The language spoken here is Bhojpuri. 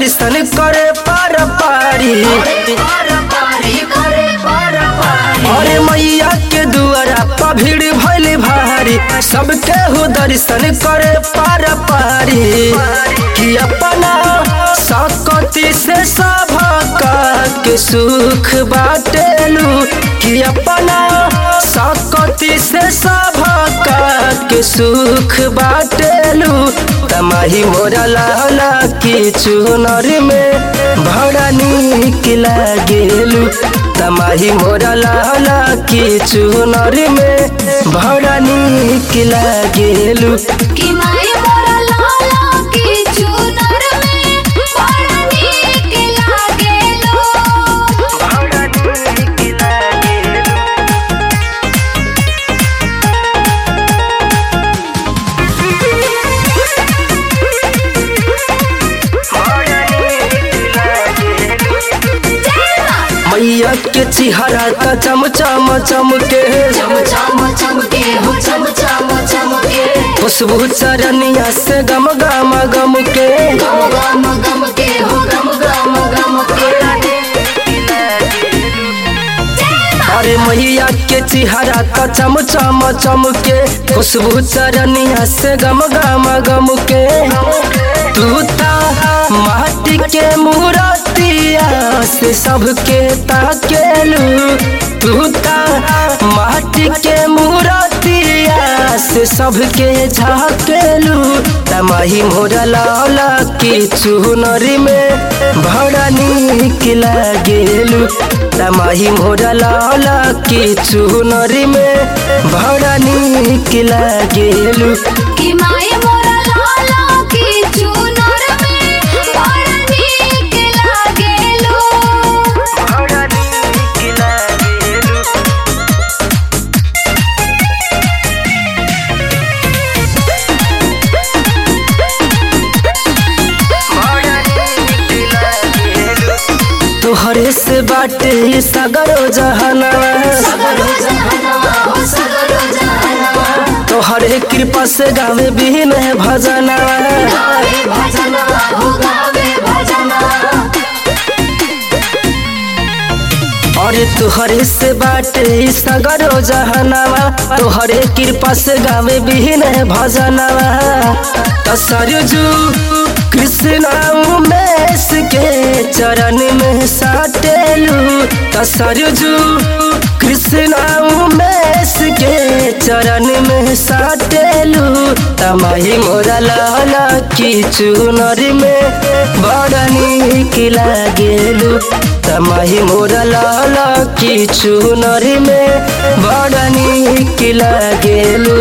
दर्शन करे पार पारी अरे मैया के दुआरा पर भीड़ भइल भारी सबके हो दर्शन करे पार पारी कि अपना सकती से सबका के सुख बाटेलू कि अपना सकती से सबका के सुख बाटेलू तमाही मोरा लाला की चुनर में बड़ा नीक लागेलू तमाही मोरा लाला की चुनर में बड़ा नीक लागेलू कि माई मोरा लाला की चुनर में बड़ा नीक लागेलो जय मां मैया के चिहरा का चम चम चमके चम चम चमके हो चम चम चमके खुशबू चरनिया से गम गम गम के गम गम गम के हो गम गम गम के अरे मैया के चिहरा का चम चम चमके खुशबू चरनिया से गम गम गम के तू ता माटी के मूर्तिया से सबके ताकेलू तू ता माटी के मूर्तिया से सबके झाकेलू तमाही मोरा लाला की चुनरी में बड़ा नीक लागेलू तमाही मोरा लाला की चुनरी में बड़ा नीक लागेलू कि माई मोरा लाला की चुनर में बड़ा नीक लागेलो बड़ा नीक लागेलू तोहरे से बाटे ई सगरो जहनवा सगरो जहनवा हो सगरो जहनवा तोहरे कृपा से गावे बिन भजनवा गावे भजनवा हो गावे भजनवा अरे तोहरे से बाटे ई सगरो जहनवा तोहरे कृपा से गावे बिन भजनवा तो सरजू कृष्ण उमेश के चरण में साटेलू तो सरजू कृष्ण उमेश के चरण में साटेलू तमाही मोरा लाला की चुनर में बड़ा नीक लागेलू तमाही मोरा लाला की चुनर में बड़ा नीक लागेलू